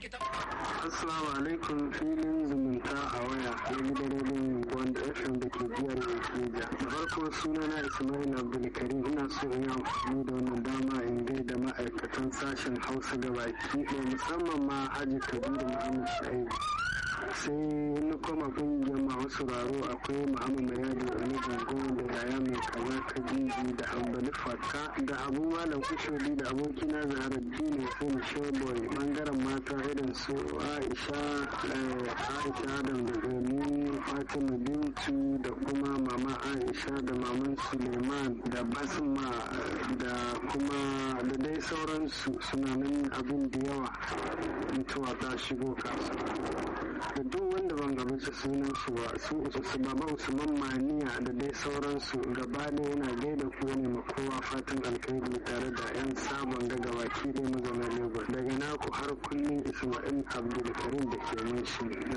Assalamu alaikum filin zumunta a waya na gidan rediyon wanda FM da ke jihar Nigeria. Da farko sunana Ismail Abdulkarim ina so in yi amfani da wannan dama in gaida ma'aikatan sashen Hausa da baki ɗaya musamman ma Haji Kabiru Muhammad Sha'ibu. sai na koma kungiyar masu sauraro akwai muhammad mayadi wani gango da yaya mai kaza kadiji da hambali fata da abu malam kushodi da abokina zahara dini sun showboy bangaren mata irin su aisha aisha adam da gani fatima bintu da kuma mama aisha da maman suleiman da basma da kuma da dai sauransu suna nan abin da yawa mutuwa ta shigo kasuwa da duk wanda ban gaban su sunan su ba su su baba usman maniya da dai sauransu gaba da yana gaida ku ne ma kowa fatan alkhairi tare da yan sabon daga baki dai mazauna lagos daga naku har kullum isma'il abdulkarim da ke mun shi